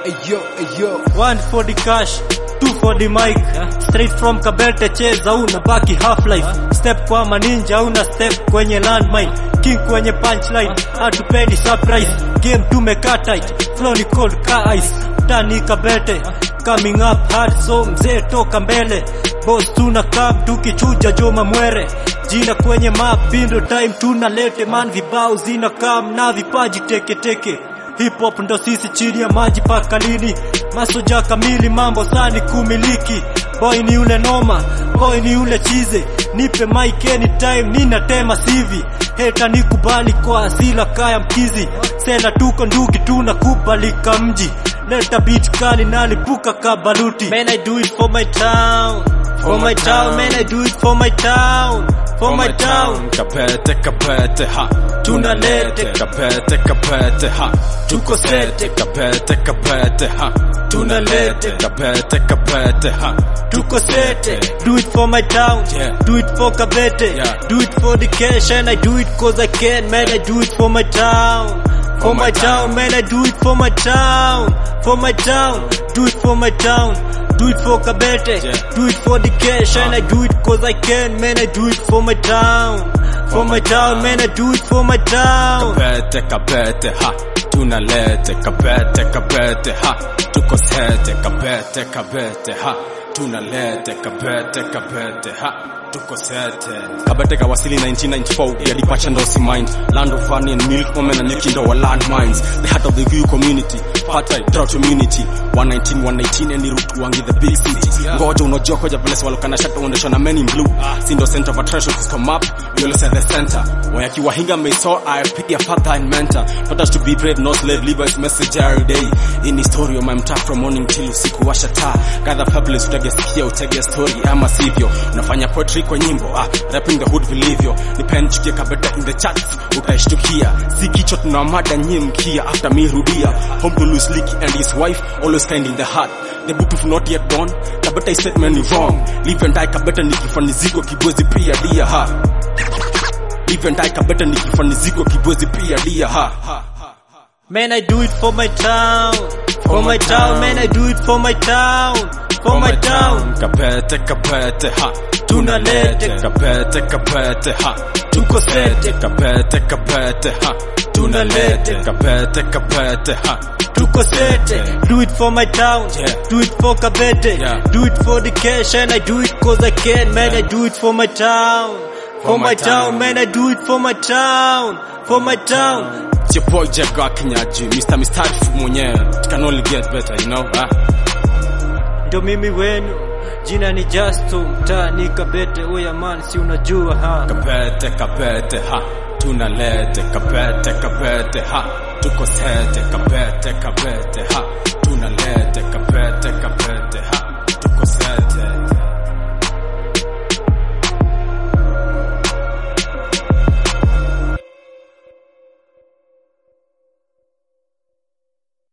Ayo, ayo. One for the cash, two for the mic. Straight from Kabete cheza una baki half life. Step kwa maninja una step kwenye landmine. King kwenye punchline, hatupendi surprise. Game tumekaa tight, flow ni cold ka ice. Tani Kabete, coming up hard so mzee toka mbele. Boss tuna club tukichuja Joma Mwere. Jina kwenye map pindo time tunalete man vibao zina kam na vipaji teke teke. Hip hop ndo sisi chini ya maji paka lini? Masoja kamili mambo sani kumiliki. Boy ni ule noma, boy ni ule chize. Nipe mic anytime ninatema sivi. Heta nikubali kwa asila kaya mkizi. Sela tuko nduki tunakubalika mji. Leta beat kali nalipuka kabaluti. Man I do it for my town. For my town, man I do it for my town. For my town. Kabete, kabete, ha. Tunalete. Kabete, kabete, ha. Tuko sete. Kabete, kabete, ha. Tunalete. Kabete, kabete, ha. Tuko sete, do it for my town, Yeah. do it for Kabete, Yeah. do it for the cash and I do it cause I can, man I do it for my town, for my town, man I do it for my town, for my town, do it for my town, do it for Kabete, Yeah. do it for the cash and I do it cause I can, man I do it for my town, for my town, man I do it for my town. Kabete, kabete, ha. Tunalete, kabete, kabete, ha. Tuko sete, kabete, kabete, ha. Tunalete, kabete, kabete, ha. Tuko sete. Kabete kawasili 1994, yalipacha ndosi mind. Land of honey and milk, women and nyuki ndo wa landmines. The heart of the Guyu community, fertile drought immunity. 119, 119, any route wangi the big city. Ngoja unajua koja vile walokana shata uondeshwa na men in blue. Sindo center of attraction to come up, we always at the center. Wayakiwa hinga may saw I pick a father and mentor. Taught us to be brave, no slave, live his message every day. In his story of my mtaa from morning till usiku washa taa. Gather fabulous utagesikia utege story ama sivyo. Unafanya poetry kwa nyimbo, ah, rapping the hood vilivyo. Nipen chukia kabeta in the charts, utaishtukia. Si kichwa tuna mada nyie mkia after me rudia. Home to Louis Leakey and his wife, always kind in the heart. The book of not yet done, kabeta statement ni wrong. Live and die kabeta nikifaniziko kibwezi pia dia ha. Live and die kabeta nikifaniziko kibwezi pia dia ha. ha. Man, I do it for my town. For my town, man, I do it for my town. For my town. Kabete, kabete, ha. Tunalete. Kabete, kabete, ha. Tuko sete. Kabete, kabete, ha. Tunalete. Kabete, kabete, ha. Tuko sete, do it for my town, Yeah. do it for Kabete, Yeah. do it for the cash and I do it cause I can, man, I do it for my town, for, my, town. man, I do it for my town, for my town. It's your boy Jaga Kinyaji, Mr. Mistarifu mwenyewe. It can only get better, you know, ha? Ndo mimi wenu, jina ni Justo, mtaa ni Kabete, oya man, si unajua ha. Kabete, kabete, ha. Tunalete, kabete, kabete, ha. Tuko sete, kabete, kabete, ha. Tunalete, kabete, kabete.